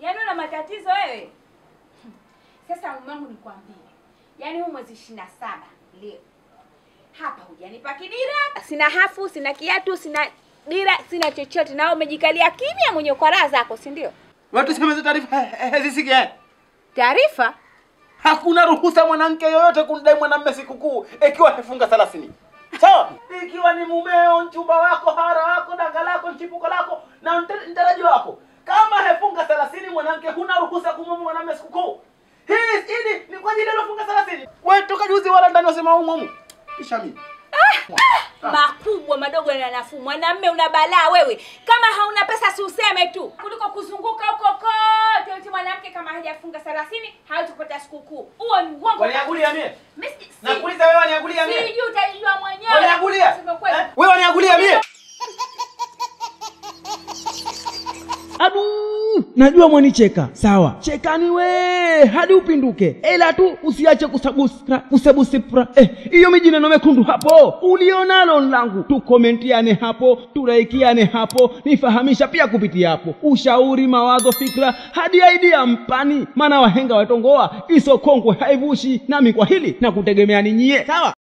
Yaani una matatizo wewe. Sasa mume wangu nikwambie. Yaani huu mwezi ishirini na saba leo. Hapa hujanipa kidira, sina hafu, sina kiatu, sina dira, sina chochote. Na wewe umejikalia kimya mwenye kwa raha zako, si ndio? Watu sema hizo taarifa hazisikia. Taarifa? Hakuna ruhusa mwanamke yoyote kumdai mwanamume sikukuu ikiwa amefunga 30. Sawa? Ikiwa ni mumeo, mchumba wako, hara wako, danga lako, mchipuko lako na mte- mtaraji wako. Kama hefunga 30 mwanamke huna ruhusa kumwomba mwanamume sikukuu. Hii hili ni kwa ajili ya funga 30. Wewe toka juzi wala ndani wasema humu humu. Kisha mimi. makubwa madogo yana nafuu. Mwanamme una balaa wewe, kama hauna pesa si useme tu, kuliko kuzunguka huko kote eti mwanamke kama hajafunga thelathini hawezi kupata sikukuu. Huo ni uongo. Waniagulia mie. Mimi si- si- Nakuuliza wewe waniagulia mie. Sijui utajua mwenyewe. Waniagulia. Sema kweli. Eh? Wewe waniagulia mie. Adu, najua mwanicheka. Sawa, chekani we hadi upinduke, ila tu usiache kusabusra kusabusipra. Eh, hiyo mijineno mekundu hapo ulionalo langu, tukomentiane hapo, turaikiane hapo, nifahamisha pia kupitia hapo, ushauri, mawazo, fikra hadi idea mpani, maana wahenga watongoa isokongwe haivushi, nami kwa hili na kutegemea ni nyie. Sawa.